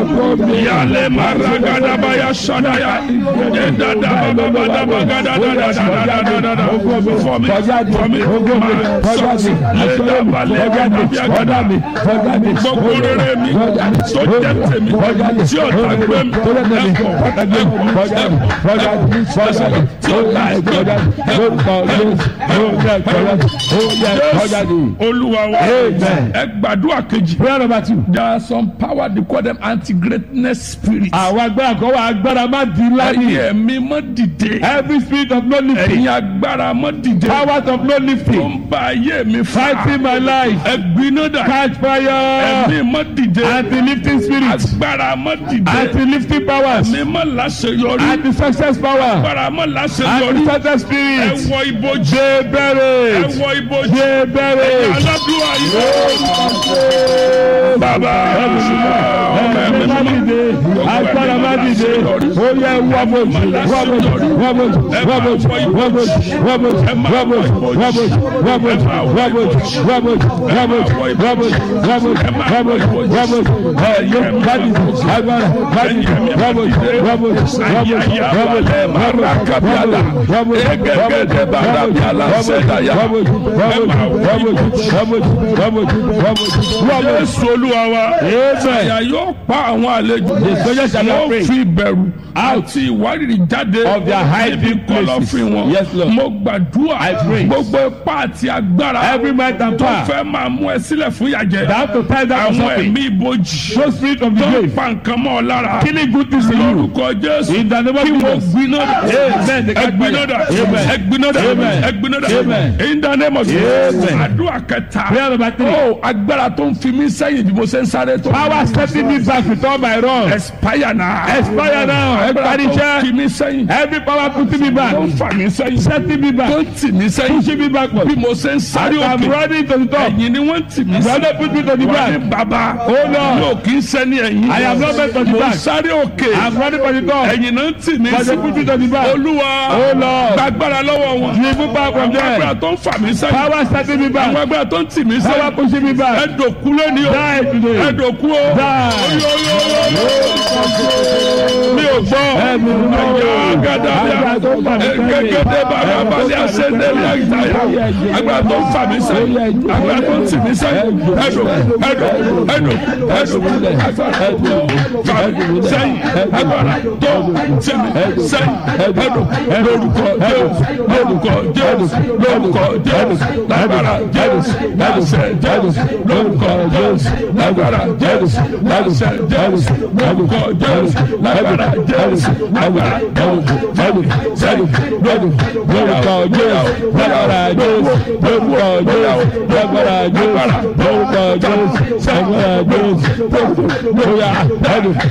Yale maragadabaya sadaya. Edadabababadabagadagadadadadadada. For me, for me, my success. Ledabalẹgadabiyagada. Gbogbo rere mi tó jẹ́ tèmi tí ọ̀tá gbé mi ẹ̀kọ́ ẹ̀kọ́ ẹ̀kọ́ tí ọ̀tá gbé mi Jésù Olúwa wa ẹ gbàdúrà kejì. prayer number two. There are some power they call them anti-greatness spirits. àwọn agbára kan wà agbára má di ńlá ni. Ẹ̀yin ẹ̀mí mọ́ dìde. every spirit of no lifting. Ẹ̀yin agbára mọ́ dìde. powers of no Tó lifting. ń ba ayé mi fa. fighting my life. Ẹ̀gbiná dà. catch fire. Ẹ̀mí mọ́ dìde. anti-lifting spirit. Agbára mọ́ dìde. anti-lifting powers. Ẹ̀mí mọ́ láṣeyọrí. anti-success power. Agbára mọ́ láṣeyọrí. anti-success Ẹ spirit. wọ ibojì. ṣe Ẹ bẹ̀rẹ̀. wọ ibojì. ṣe bẹ̀rẹ̀. Aládùúgbò yìí. Bàbá ẹ̀mí má dìde. agbára má dìde. ó yẹ wọ́bọ̀jì wọ́bọ̀jì wọ́bọ̀jì wọ́bọ̀jì wọ́bọ̀jì wọ́bọ̀jì wọ́bọ̀jì wọ́bọ̀jì wọ́bọ̀jì wọ́bọ̀jì wọ́bọ̀jì wọ́bọ̀jì wọ́bọ̀jì wọ́bọ̀jì wọ́bọ̀jì ẹ̀yẹ má dìde. agbára má dìde. wọ́bọ̀jì wọ́bọ̀jì wọ́bọ̀jì wọ́bọ̀jì Jésù Olúwa wa. Àyà yóò pa àwọn àlejò. soldiers shall not Wọ́n pray. fi ìbẹ̀rù àti ìwárìrì jáde. Of their hiding níbi kọ̀lọ̀fín places. wọn. Yes, Lord. Mo gbàdúrà. I pray. Gbogbo ipá àti agbára. Every might and tó power. fẹ́ máa mú ẹ sílẹ̀ fún ìyàjẹ́. They have to tie down Àwọn something. ẹ̀mí ibojì. Those spirit of the Tó ń grave. pa nǹkan mọ́ ọ lára. killing good things in you. Lórúkọ Jésù. In the name of Kí wọ́n Jesus. gbiná dà. Amen. They catch Ẹgbiná fire. dà. Amen. Ẹgbiná dà. Amen. Ẹgbiná dà. Amen. In the name of Jesus. Amen. Àdúrà kẹta. Prayer number three. Ó agbára tó ń fi mí sẹ́yìn bí mo ṣe ń sáré tó. Power setting me back with all my wrongs. Expire now. Expire now. Agbára Everybody tó ń check. fi mí sẹ́yìn. Every power putting me back. Tó ń fà mí sẹ́yìn. Setting me Tó back. ń tì mí sẹ́yìn. Pushing me backward. Bí mo ṣe ń sáré As I'm òkè. running to the top. Ẹ̀yìn ni wọ́n ń tì mí The sí. other put me to the Wọ́n back. ní bàbá. Oh Lord. Yóò kí ń sẹ́ni ẹ̀yìn. I am not meant to the Mo ń back. sáré òkè. I'm running for the top. Ẹ̀yìn náà ń tì mí But sí. they put me to the back. Olúwa. Oh Lord. Gbàgbára lọ́wọ́ wọn. Dribble back from Àwọn agbára there. tó ń fà mí sẹ́yìn. Power setting me Àwọn back. agbára tó ń tì mí Power sẹ́yìn. pushing me back. Ẹ̀dọ̀kú lónìí o. Die today. Ẹ̀dọ̀kú o. Die. Mi ò gbọ́. Ẹ̀mí mi náà. Ẹ̀yà gàdàbíà. Agbára tó ń fà mí sẹ́yìn. Gẹ́gẹ́dẹ́ bàbá balẹ̀ àṣẹ́dẹ́lẹ̀ àgbáyà. Agbára tó ń fà mí sẹ́yìn. Agbára tó ń tì mí sẹ́yìn. Ẹ̀dọ̀ ẹ̀dọ̀ ẹ̀dọ̀ ẹ̀dọ̀ agbára tó ń fà mí sẹ́yìn. Agbára tó ń tì mí sẹ́yìn. Ẹ̀dọ̀ lórúkọ Jésù lórúkọ Jésù lórúkọ Jésù lágbára Jésù láṣẹ Jésù lórúkọ Jésù lágbára Jésù láṣẹ Jésù lórúkọ Jésù lágbára Jésù lágbára Jésù sẹ́yìn sẹ́yìn lórúkọ Lórúkọ Jésù. Lágbára Jésù. Lórúkọ Jésù. Lágbára Jésù. Lórúkọ Jésù. Lágbára Jésù. Bóyá.